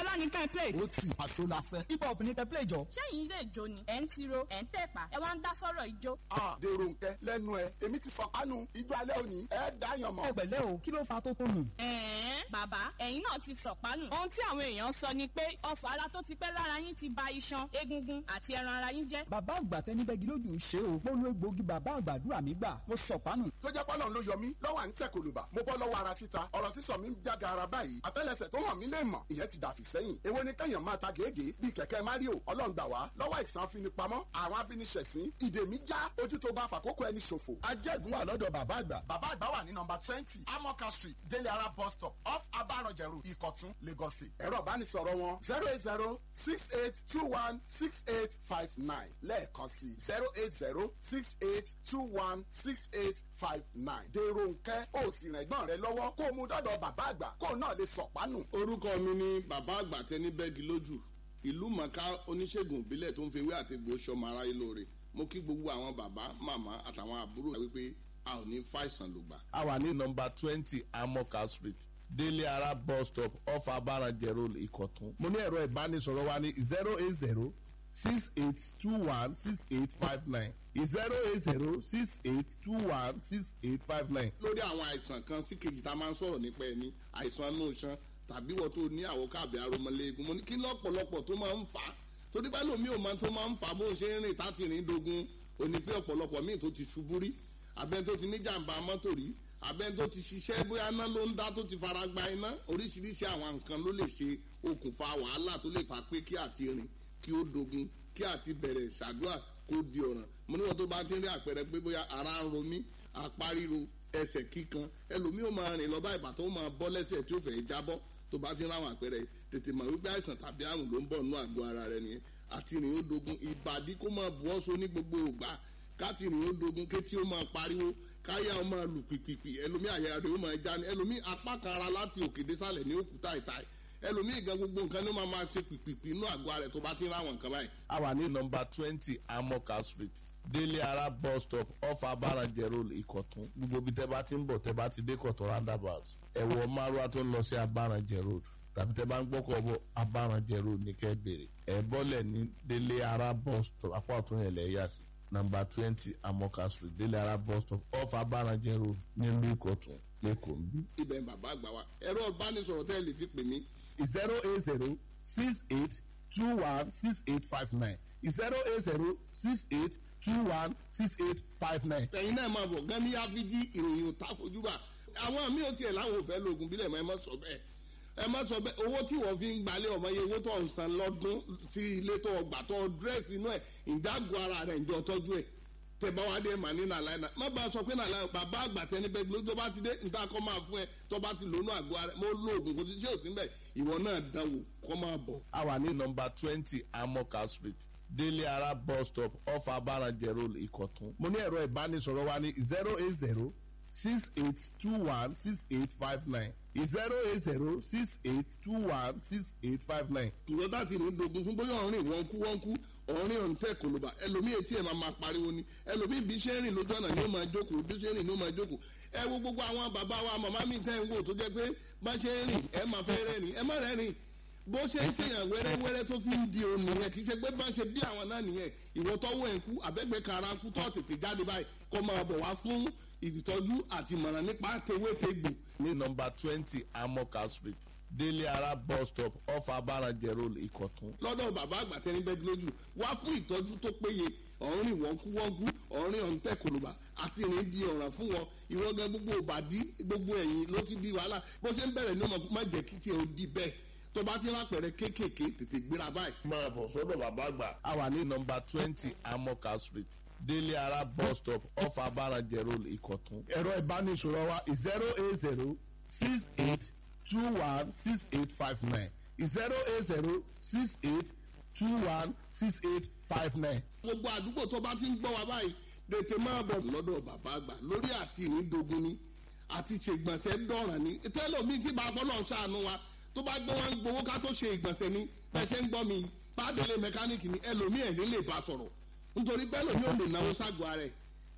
pàṣọlá ní ká ẹ play. ó ti àṣọ la fẹ́. hip hop ní kẹ́ play jọ. ṣẹ́yìn ilé ìjó ni ẹ̀ ń tiro ẹ̀ ń tẹ̀pá ẹ wá ń dá sọ̀rọ̀ ìjó. a dèrò nkẹ lẹ́nu ẹ èmi ti sọkánu ijó alẹ́ òní ẹ dáyàn mọ́. ẹ pẹ̀lẹ́ o kí ló fa tó tó nù. ẹ̀ẹ́n bàbá ẹ̀yin náà ti sọ̀pánù. ohun tí àwọn èèyàn sọ ni pé ọfà ara tó ti pẹ́ lára yín ti ba iṣan egungun àti ẹran ara yín jẹ́. bàbá àgbà tẹni bẹ́gi lójú ṣe o mo lo egbòogi bàbá àgbàdúrà mi gbà mo sọ̀pánù. tó jẹ́ pọ́lọ́n ló yọ mí lọ́wọ́ à ń tẹ̀ kòlùbà mo bọ́ lọ́wọ́ ara títa ọ̀rọ̀ sísọ mi ń jága ara báyìí àtẹ́lẹsẹ̀ tó hàn mí lè mọ̀ ìyẹn ti dàfí sẹ́yìn èwo ni kẹ́yàn máa ta gègé bíi kẹ̀kẹ́ mario ọlọ́run gbà wá lọ́wọ́ àìsàn afinipamọ́ àwọn afiniṣẹ̀sín ìdè mi já ojú tó bá fàkókò ẹni ṣòfò ajẹ́gun wà lọ́dọ̀ bàbá àgbà bàbá àgbà wà ní nọmba twenty amoka street délé ara bus stop off abaranjẹrù ìkọ̀tún lagos state ẹ̀rọ ìbánisọ̀rọ̀ wọn zero eight zero six eight two one six eight five nine lẹ́ẹ̀kan sí zero eight zero six eight two one six eight five nine dèrò nkẹ́ ó sì rìn ẹ̀gbọ́n rẹ lọ́wọ́ kó o mú dọ́dọ̀ bàbá àgbà kó o náà lè sọ̀pánù. orúkọ mi ni bàbá àgbà tẹni bẹ́ẹ̀gì lójú ìlú mọ̀ká oníṣègùn ìbílẹ̀ tó ń fi ewé àti egbò sọmọ aráyé lóore mo kí gbogbo àwọn bàbá màmá àtàwọn àbúrò wípé a ò ní fàìsàn lògbà. a wà ní nọmba twenty amoka street délé ara bus stop off abaranjẹ road ìkọ̀tún. mo ní ẹ̀rọ ìbánisọ̀rọ̀ wa ní zero eight zero six eight two one six eight five nine zero eight zero six eight two one six eight five nine. lórí àwọn àìsàn kan sí kejì tá a máa ń sọ̀rọ̀ nípa ẹni àìsàn inú iṣan tàbí wọ́n tó ní àwọn káàbì aromọléegun mo ní kí lọ́pọ̀lọpọ̀ tó máa ń fà á torí bá lómi ò máa tó máa ń fà á bó ń ṣe ń rìn táti rìn dogun òní pé ọ̀pọ̀lọpọ̀ míì tó ti ṣubú rí abẹ́ni tó ti ní jàǹbá mọ́tò rí abẹ́ni tó ti ṣiṣẹ́ bóyá iná ló ń dá tó ti fara gba iná oríṣiríṣi àwọn nǹkan ló lè ṣe okùnfà wàhálà tó lè fà pé kí àti rìn kí ó dogun kí àti bẹ̀rẹ̀ ṣàdúrà kó di ọ̀ràn mo ní wọn tó bá ti ń rí àpẹẹrẹ pé bóyá ara ń ro mí apá ríro ẹsẹ̀ kíkan ẹlòmíì ó máa rìn lọ bá ìbàtọ́ ó máa bọ́ lẹ́sẹ̀ tí ó fẹ́ jábọ́ tó bá ti ń ráwọn àpẹẹrẹ tètè mọ̀ wípé àìsàn tàbí àrùn ló ń bọ̀ nínú àgọ́ ara rẹ nìyẹn àti rìn ó dogun ìbàdí kó máa bu ọ́sọ ní gbogbo ògbà káti rìn ó dogun kétí ó máa pariwo káyà ó máa lù pìpìpì ẹlòmíì àyà rẹ ó máa já ní ẹlòmíì apá kan ara láti òkè désàlẹ̀ ní òkúta ìta ẹlòmíì gan gbogbo nǹkan ló máa máa ṣe pìpìpì inú àgọ́ rẹ̀ tó bá ti ń ráwọn nǹkan báyìí. a wà ní nọmba twenty amoka street délé ara bus stop off abaranjẹ road ìkọ̀tún gbogbo ibi tẹ́ bá ti ń bọ̀ tẹ́ bá ti dé kọ̀tún roundabout ẹ̀wọ̀ márùwá tó ń lọ sí abaranjẹ road tàbí tẹ́ bá ń gbọ́kọ̀ bọ̀ abaranjẹ road ní kẹ́ bèrè ẹ̀ bọ́lẹ̀ ní délé ara bus stop apá ọ̀tún yẹn lẹ̀ yà sí nọmba twenty amoka street délé ara bus stop off abaranjẹ road nílùú ìkọ̀tún lẹ́kọ̀ọ́ ń bí. ibẹ̀ ń bàbá àgbà wa ẹ̀rọ ìbánisọ̀rọ̀ tẹ́ ẹ lè fi pè mí zero eight zero six eight two one six eight five nine zero eight zero six eight two one six eight five nine. ẹ̀yin náà máa bọ̀ gan ní áfíjí ìròyìn ò tá fojú bá àwọn míì ò tiẹ̀ láwọn ò fẹ́ lo oògùn bílẹ̀ mọ́ ẹ má sọ bẹ́ẹ̀ ẹ má sọ bẹ́ẹ̀ owó tí wọ́n fi ń gbalẹ̀ ọmọ yẹn owó tó ń san lọ́dún sí ilé tó ọgbà tó dírẹ́sì inú ẹ̀ ìdágọ́ ara rẹ̀ ǹjọ́ tọ́jú ẹ̀ tẹ bá wá dé mà ní nàlàyé náà má bá a sọ pé nàlàyé bàbá àgbà tẹni bẹ́ẹ̀ ló tó bá ti dé níta kọ́ máa fún ẹ tó bá ti lónú àgọ́ ara mo lo oògùn kò sí ṣé ò sí bẹ́ẹ̀ ìwọ náà dánwò kọ́ máa bọ̀. a wà ní nọmba twenty amoka street délé ara bus stop off abaranjẹ road ìkọ̀tún. mo ní ẹ̀rọ ìbánisọ̀rọ̀ wa ní zero eight zero six eight two one six eight five nine zero eight zero six eight two one six eight five nine. ìwọ bá ti rìn dogun fún bóyá ọ̀rìn wọ́n kú wọ́n kú ọ̀rìn ọ̀hún tẹ̀ kòlóbà ẹlòmíì etí ẹ̀ máa máa pariwo ni ẹlòmíì bí ṣe ń rìn lójú ọ̀nà ni ó máa jókòó bí ṣe ń rìn ni ó máa jókòó ẹ wo gbogbo àwọn bàbá wa màmá mi tẹ́ ń wò tó jẹ́ pé bá ṣe ń rìn ẹ máa fẹ́ rẹ́rìn ẹ má rẹ́rìn bó ṣe ń tèèyàn wẹ́rẹ́wẹ́rẹ́ tó fi ń di òun nìyẹn kì í ṣe pé bá ṣe bí àwọn náà nìyẹn ìwọ tọ́wọ́ ẹ̀ ń kú àbẹ́gbẹ́ kara kú tó tètè jáde báyìí kó máa bọ̀ wá fún ìtọ́jú àti ìmọ̀ràn nípa tewétegbò ní nọmba twenty amoka street délé ara bus stop off abaranjẹ road ìkọ̀tún. lọ́dọ̀ bàbá àgbà tẹni bẹ́ẹ̀ lójú wá fún ìtọ́jú tó péye ọ̀rìn wọ́nkúwọ́nkú ọ̀rìn ọ̀ǹtẹ̀ kòlùbà àti ìrìn di ọ̀ràn fún wọn ìwọ́n gan gbogbo òbàdí gbogbo ẹ̀yìn ló ti di wàhálà bó ṣe ń bẹ̀rẹ̀ ní ọmọ má jẹ́ kí tiẹ̀ ó di bẹ́ẹ̀ tó bá ti rápẹ̀rẹ̀ kéékèèké tètè gbéra báyìí. máa bọ̀ sọ́dọ̀ bàbá àgbà. a wà ní nọmba twenty amoka street délé ara bus stop off abaranjẹ road ìkọ̀tún. ẹ̀rọ ìbánisọ̀rọ̀ wa zero eight zero six eight two one six eight five nine zero eight zero six eight two one six eight five nine. gbogbo àdúgbò tó bá ti ń gbọ́ wa báyìí tètè máa bọ̀ lọ́dọ̀ bàbá àgbà lórí àti ìrìndògún ni àti ṣègbọ̀nsẹ̀ dọ̀ràn ni tẹ́lọ̀mí tí bàbá náà ṣàánú wa tó bá gbé wọn gbowó ká tó ṣe ìgbọ̀nsẹ̀ ni bẹ́ẹ̀ ṣe ń gbọ́ mi pàdélé mẹkáníìkì ni ẹlòmíì ẹ̀ ní lè bá sọ̀rọ̀ nítorí bẹ́ẹ̀ lòmí ò lè náwó ságọ́ ara ẹ̀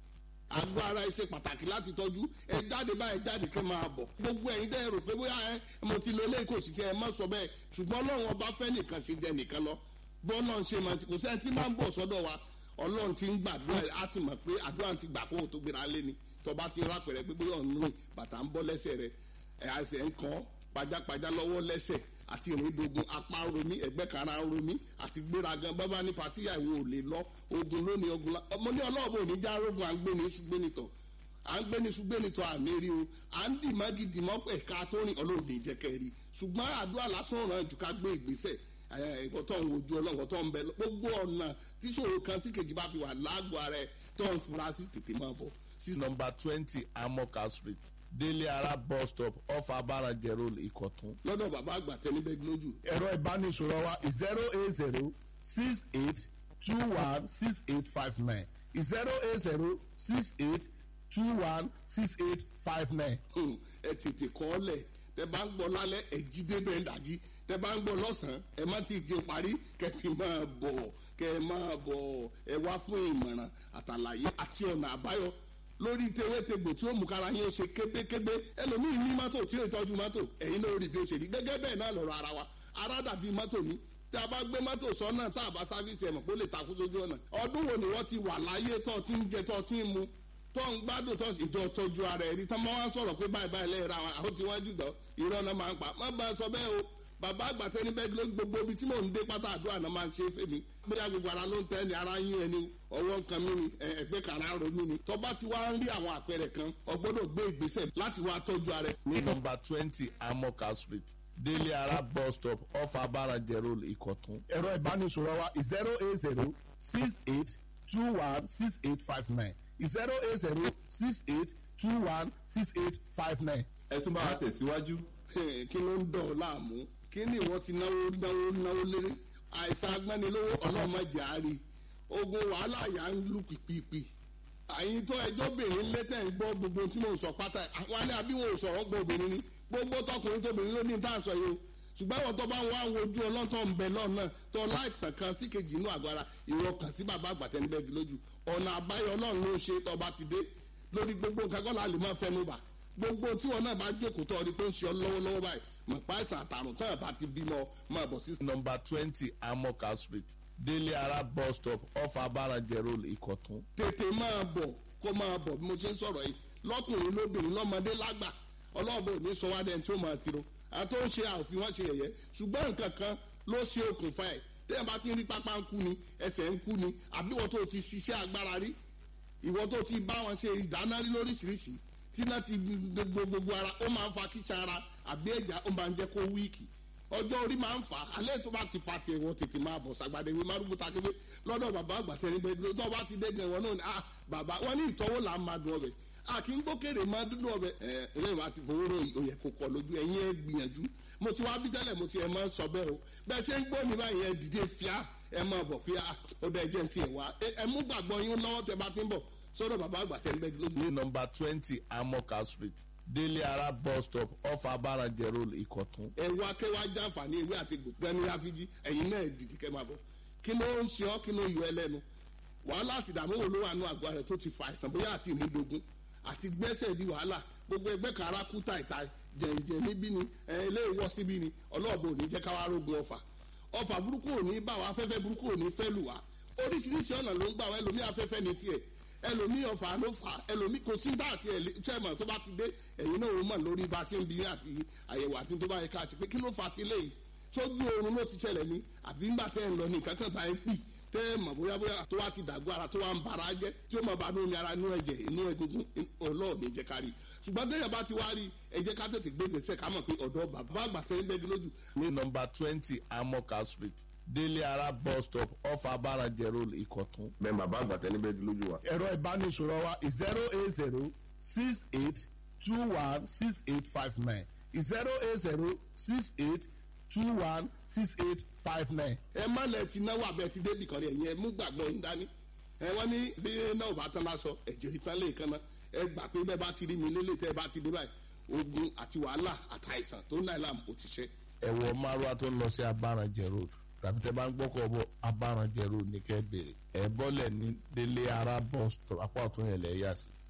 àgọ́ ara ẹ ṣe pàtàkì láti tọ́jú ẹ jáde báyìí jáde kẹ́ máa bọ̀ gbogbo ẹ̀yin dẹ́ rò pé bóyá ẹ mo ti lo eléyìí kò sì ṣe ẹ má sọ bẹ́ẹ̀ ṣùgbọ́n ọlọ́run ọba fẹ́ nìkan ṣe jẹ nìkan lọ bọ́ọ̀lọ́ ń ṣe máa ti kò sẹ́ni tí máa ń bọ̀ sọ́dọ̀ wa ọlọ́run ti ń gbàdúrà á ti mọ̀ pé àdúrà ti gbà kó o tó gbéra lé ni tọba ti rápẹ̀rẹ̀ pé bóyá ọ̀nù rìn bàtà ń bọ́ lẹ́sẹ̀ rẹ̀ ẹ̀ àṣẹ ń kàn pajápajá lọ́wọ́ lẹ́sẹ̀ àti ìrìndògùn apá ń romí ẹgbẹ́ kara ń romí àti gbéragan bábá ní patíyà ìwò ò lè lọ ogun lónìí ogun la ọmọ ní ọlọ́ọ̀bù òní já rogun à ń gbé ní iṣu gbé nìtọ̀ à ń gbé ní iṣu gbé nìtọ̀ àmì rí o à ń dì mọ́gì dì mọ́ ẹ̀ka tó rìn ọlọ́run ní ìjẹ́kẹ́ rí ṣùgbọ́n àdúrà lásán ràn jù ká gbé ìgbésẹ̀ ẹ̀kọ́ tó ń wojú ọlọ́run tó ń bẹ gbogbo ọ̀nà tíṣòro kan sí kejì bá fi wà lágọ̀ọ́ ara ẹ̀ tó ń fura sí tètè máa bọ̀ sí nọmba twenty amoka street délé ara bus stop off abarajẹ road ìkọ̀tún. lọ́dọ̀ bàbá àgbà tẹnibẹ́ lójú. ẹ̀rọ ìbánisọ̀rọ̀ wa zero eight zero six eight two one six eight five nine zero eight zero six eight two one six eight five nine. ẹ tètè kọ́ ọ lẹ̀ tẹ bá ń gbọ́ lálẹ́ ẹ jí débẹ̀ ń dàjí tẹ bá ń gbọ́ lọ́sàn-án ẹ má ti di parí kẹfì máa bọ̀ kẹ máa bọ̀ ẹ wá fún ìmọ̀ràn àtàlàyé àti ọ̀nà àbáyọ lórí tewétegbò tí ó mú kára yín ó ṣe kébékébé ẹlòmíì ní mọ́tò tí ó tọ́jú mọ́tò ẹ̀yin náà rí bí ó ṣe rí gẹ́gẹ́ bẹ́ẹ̀ náà lọ́rọ̀ ara wa ara dàbí mọ́tò ní tí a bá gbé mọ́tò sọ́nà tá a bá sáfíìsì ẹ̀mọ̀ kó lè takú sójú ọ̀nà ọdún wo ni wọ́n ti wà láyé tó ti ń jẹ tó ti ń mu tó ń gbádùn tó ìjọ tọ́jú ara ẹ̀rí tán máa ń sọ̀rọ̀ pé báyìí báyìí lẹ́yìn ra wọn àwọn tí wọ́n jù dán irọ́ náà máa ń pa má bá a sọ bẹ́ẹ̀ o bàbá àgbà tẹni bẹ́ẹ̀ ló gbogbo ibi tí mò ń dé pátá àdúrà náà máa ń ṣe é fèmí bóyá gbogbo ara ló ń tẹ́ ni ara yín ẹni ọwọ́ nǹkan mi ni ẹgbẹ́ kan ara ro mi ni tọ́ba ti wá ń rí àwọn àpẹẹrẹ kan ọgbọ́dọ̀ gbé ìgbésẹ̀ láti wá tọ́jú ara ẹ̀. ní nọmba twenty amoka street délé ara bus stop off abarajẹ road ìkọ̀tún. ẹ̀rọ ìbánisọ̀rọ̀ wa zero eight zero six eight two one six eight five nine zero eight zero six eight two one six eight five nine. ẹ tún bá wa tẹ̀síwájú. kí ló ń dọ̀ ọ́ láàmú kí ni ìwọ ti náwó náwó náwó léré àìsàn agbánilówó ọlọ́mọdé àárí ogun wàhálà yà ń lù pìpìpì àyìn tó ẹjọ́ obìnrin létẹ̀ ń gbọ́ gbogbo tí mò ń sọ pátá àwọn alẹ́ àbí wọn ò sọ̀rọ̀ gbọ́ obìnrin ni gbogbo tọkùnrin tóbìnrin ló ní tá à ń sọ yìí o ṣùgbọ́n àwọn tó bá ń wá wojú ọlọ́tọ̀ ń bẹ lọ́nà tó láìsàn kan sí kejì inú àgọ́ ara ìwọ kàn sí bàbá àgbàtẹ́nibẹ́gi lójú ọ̀nà àbáyọ ọlọ́run ló ṣe tọba ti dé lórí gbogbo nǹkan kọ́ la lè máa fẹnu bà gbogbo tí wọn náà bá jókòó tó ọdí pé ń ṣe ọ lọ́wọ́lọ́wọ́ báyìí mọ̀ pa àìsàn àtàrùn tán àbá ti bímọ máa bọ̀ sí. nọmba twenty amoka street délé ara bus stop off abarajẹ road ìkọ̀tún. tètè máa bọ̀ kó máa bọ̀ bí mo ṣe ń sọ̀rọ̀ yìí lọ́kùnrin lóbìnrin lọ́mọdé lágbà ọlọ́ọ̀bẹ òní sọ wá dẹni tí ó máa tiro àti ó ṣe àòfin wọn ṣe yẹ̀yẹ́ ṣùgbọ́n nǹkan kan ló ṣe okùnfà ẹ̀ téèyàn bá ti ń rí pápá ń kú ni ẹsẹ̀ ń kú ni àbí ìwọ tó ti ṣiṣẹ́ agbára rí ìwọ tó ti bá wọn ṣe ìdáná rí lóríṣiríṣi tí náà ti gbogbo gbogbo ara ó máa ń fa kíṣà ara àbí ẹ̀já ó máa ń jẹ́ kó wíìkì ọjọ́ orí máa ń fà á alẹ́ tó bá ti fa tiẹ̀ wọ́n tètè máa bọ̀ sàgbàdé ìwé márùn bùtà kébé lọ́dọ̀ bàbá àgbàtẹ́ níbẹ̀ tó bá ti dẹ́gbẹ̀ wọn náà ni ah bàbá wọn ní ìtọ́wò là ń máa dùn ọbẹ̀ a kì í gbókèrè máa dúdú ọbẹ̀ ẹ ẹlẹ́yìn wa ti fowó ròyìn òyẹ̀ kò kọ̀ lójú ẹ̀yin ẹ̀ gbìyànjú mo ti wá bí tẹ́lẹ̀ mo ti ẹ̀ máa ń sọ bẹ́ẹ̀ o bẹ́ẹ̀ ṣe ń gbọ́ mi báyìí ẹ̀ dìde fíà ẹ̀ máa bọ̀ pé ó dẹ̀ jẹ́ ti ẹ̀ wá ẹ̀ mú gbàgbọ́ yín lọ́wọ́ tẹ bá ti ń bọ̀ sọ́dọ̀ bàbá àgbàtẹ́ níbẹ̀ lójú. ní nọmba twenty amoka street délé ara bus stop off abarajẹ road ìkọ̀tún. ẹ wá kẹ́ wá jàǹfààní ewé àti gbẹ̀mí àfijì ẹ̀yin náà dìde kẹ́ máa bọ̀ kí ló ń ṣe ọ́ kí ló yọ ẹ lẹ́nu wàhálà àti ìdààmú wo ló wà nù àgọ́ rẹ̀ tó ti fa àìsàn bóyá àti ìnídogun àti gbẹ́sẹ̀ di wàhálà gbogbo ẹgbẹ́ kan ara kú tàìtà jẹ̀ǹjẹ̀ níbí ni ilé ìwọ́ síbí ni ọlọ́ọ̀bù ò ní jẹ́ káwá rógun ọ̀fà ọ̀fà burúkú ò ní bá wa afẹ́fẹ́ burúkú ò ní fẹ́ lù wá oríṣiríṣi ọ̀nà ló ń gbà wá ẹlòmí afẹ́fẹ́ ní tiẹ̀ ẹlòmí ọ̀fà ló fà ẹlòmí kò sí dá àti ẹ̀lẹ́tẹ̀mọ̀ tó bá ti dé ẹ̀yin náà ó mọ̀ lórí bá a ṣe ń bí àti àyẹ̀wò àti tó bá yẹ ká ṣe pé kí ló fà á ti léyìí sójú oorun ló ti ṣẹlẹ̀ ní àbí ńgbà tẹ́ ẹ̀ ń lọ ní nǹkan kan bá ń pì tẹ́ ẹ̀ mọ̀ bóyá bóyá tó wá ti dàgbọ́ ara tó wá ń bara jẹ́ tí ó mọ̀ bá ní omi ara inú ẹ̀jẹ̀ inú egungun ọlọ́ọ̀ni jẹ́ ká rí ṣùgbọ́n tẹ́yẹ̀ bá ti wá rí ẹ jẹ́ ká tètè gbé gbèsè ká mọ̀ pé ọ̀dọ́ bàbá àgbà tẹ́ ń bẹ́ẹ̀ lójú. ní nọmba twenty amoka street délé ara bus stop off abarajẹ road ìkọ̀tún. bẹ́ẹ̀ bàbá àgbàtẹ́ níbẹ̀ lójú wa. ẹ̀rọ ìbánisọ̀rọ̀ wa zero eight zero six eight two one six eight five nine zero eight zero six eight two one six eight five nine. ẹ má lẹ ti náwó abẹ ti débi kan ẹ̀yìn ẹ mú gbàgbọ́ yín dání ẹ wọ́n ní bí náà bá tán lásọ ẹ̀jẹ̀ ìtàn lè kan náà ẹ gbà pé bẹ́ẹ̀ bá ti rí mi lélẹ̀ tẹ́ ẹ bá ti dé báyìí ogun àti wàhálà àtàìsàn tó náà làm kò ti ṣe. ẹ̀wọ̀ márùá tó ń lọ sí abarajẹ road tàbí tẹ bá ń gbọ́kọ̀ bọ̀ abarajẹ road ní kẹ́ bèrè ẹ̀ bọ́lẹ̀ ní délé ara bus stop apá ọ̀tún yẹn lẹ̀ yà sí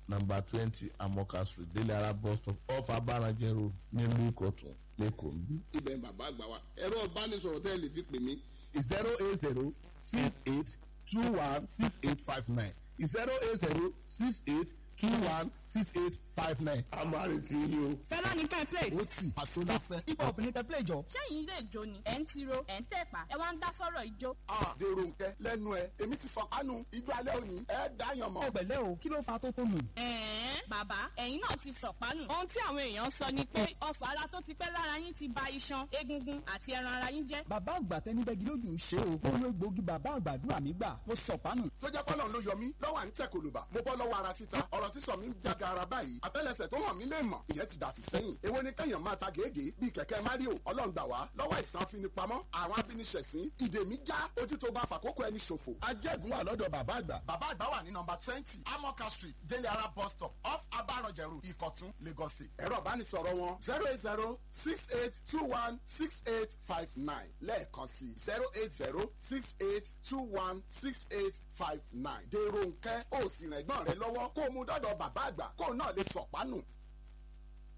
number twenty amoka street délé ara bus stop off abarajẹ road nílùú ìkọ̀tún lẹ́kọ̀ọ́ ń bí. ibẹ̀ ń bàbá àgbà wa ẹ̀rọ ìbánisọ̀rọ̀ tẹ́ ẹ lè fi pè mí zero eight zero six eight two one six eight five nine zero eight zero six eight two one six eight five nine. a máa retí yín o. fẹ́lá ní kẹ́ play. ó tì àṣọ láfẹ́. hip hop ní tẹ́pẹ́lẹ̀ jọ. sẹ́yìn ilé ìjó ni ẹ̀ ń tiro ẹ̀ ń tẹ̀pá ẹ wá ń dá sọ́rọ̀ ìjó. Ah, dèrò nkẹ lẹ́nu ẹ èmi ti sọ kánú ijó alẹ́ òní ẹ dáyàn mọ́. ọ̀gbẹ̀lẹ̀ o kí ló fa tó tó nù. ẹ̀ẹ́n bàbá ẹ̀yin náà ti sọ̀pánù. ohun tí àwọn èèyàn sọ ni pé ọfà ara tó ti pẹ́ lára yín ti ba iṣan egungun àti ẹran ara yín jẹ́. bàbá àgbà tẹnibẹ́gi lójú ṣe o. mo lo egbòogi bàbá àgbàdúrà mi gbà mo sọ̀pánù. tó jẹ́ pọ́lọ́n ló yọ mí lọ́wọ́ à ń tẹ̀ kòlùbà mo bọ́ lọ́wọ́ ara títa ọ̀rọ̀ sísọ mi ń jága ara báyìí àtẹ́lẹsẹ̀ tó hàn mí lè mọ̀ ìyẹn ti dàfí sẹ́yìn èwo ni kẹ́yàn máa ta gègé bíi kẹ̀kẹ́ mario ọlọ́run gbà wá lọ́wọ́ àìsàn afinipamọ́ àwọn afiniṣẹ̀sín ìdè mi já ojú tó bá fàkókò ẹni ṣòfò. ajẹ́gun wà lọ́dọ̀ bàbá àgbà. bàbá àgbà wà ní nọmba twenty amoka street délé ara bus stop off abaranjẹrù ìkọ̀tún lagos state. ẹ̀rọ ìbánisọ̀rọ̀ wọn zero eight zero six eight two one six eight five nine lẹ́ẹ̀kan sí zero eight zero six eight two one six eight five nine. dèrò nkẹ́ ó sì rìn ẹ̀gbọ́n rẹ lọ́wọ́ kó o mú dọ́dọ̀ bàbá àgbà kó o náà lè sọ̀pánù.